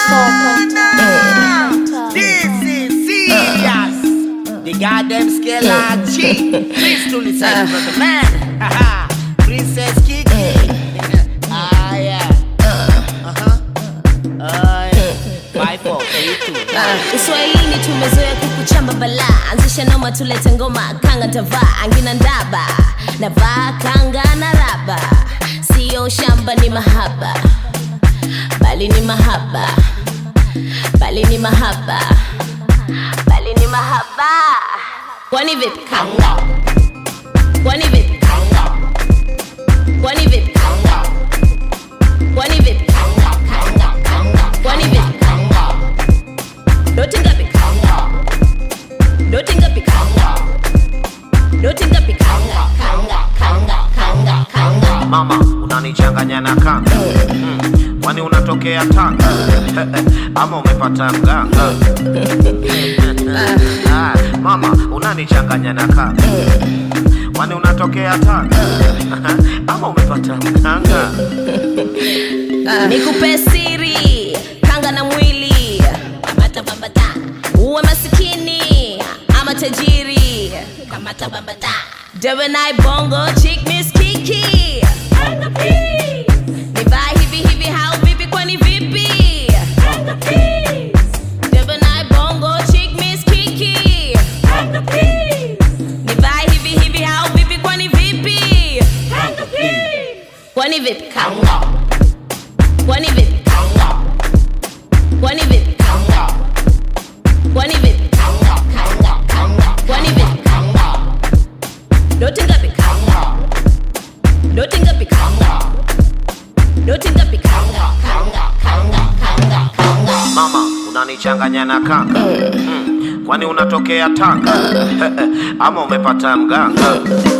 This is serious. The goddamn skeleton G. Please to listen to the man. Haha. Princess Kiki. Ah, yeah. Uh-huh. Ah, yeah. Five, four, three, two, one. uswahilini tumezoea kukuchamba bala anzisha noma tulete ngoma kanga tavaa angina ndaba navaa kanga na raba siyo shamba ni mahaba bali ni mahaba bali ni mahaba bali ni mahaba kwani vipi kanga kwani vipi kanga kwani vipi kanga kwani vipi kanga kanga kanga kwani vipi kanga doti ngapi kanga doti ngapi kanga doti ngapi kanga kanga kanga kanga kanga mama unanichanganya na kanga mm. kwani unatokea tanga ama umepata mganga Ah, mama unanichanganya na kanga kwani unatokea tanga ama umepata mganga nikupe siri kanga na mwili kamata bambata uwe masikini ama tajiri kamata bambata dewenai bongo chick miss kiki nivaa hivi hivi hau vipi kwani vipi Dewenai bongo chick miss kiki nivaa hivi hivi hau vipi kwani vipi kwani vipi kanga kwani vipi kanga kwani vipi kanga kwani vipi kanga kanga kanga kwani vipi kanga doti ngapi kanga doti ngapi kanga doti ngapi kanga kanga kanga kanga kanga mama unanichanganya na kanga mm. kwani unatokea tanga ama umepata mganga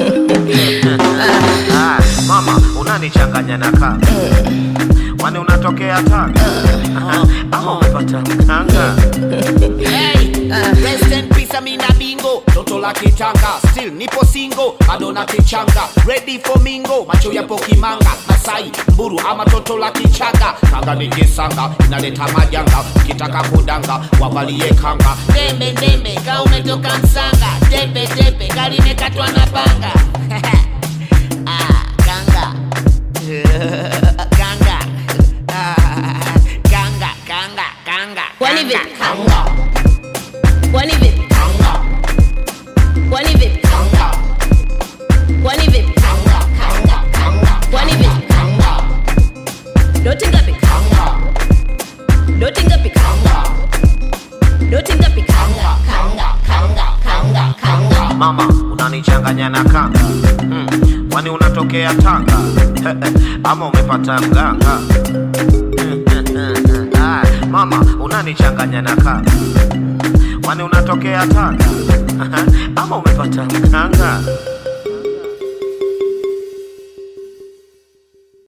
Ah, mama unanichanganya na kanga kwani unatokea tanga ama umepata mganga Hey, rest in peace, Amina Bingo. Toto la kitanga, still nipo singo, bado na kichanga. Ready for mingo, macho yapo kimanga. Masai, mburu ama toto la kichanga. Kanga ni kisanga, inaleta majanga. Ukitaka kudanga, wavalie kanga. Dembe dembe, ka umetoka msanga. Dembe dembe, gari imekatwa na panga. ah, kanga. kanga. Ah, kanga, kanga, kanga. kwani kanga, vipi kanga kwani vipi kanga. kwani vipi Kanga, kwani vipi kanga, kanga, kanga, kwani vipi kanga, doti ngapi kanga, doti ngapi kanga, doti ngapi kanga kanga, kanga, kanga, kanga. mama unanichanganya na kanga mm. kwani unatokea tanga ama umepata mganga Ah, mama unanichanganya na kanga kwani unatokea tanga ama umepata mganga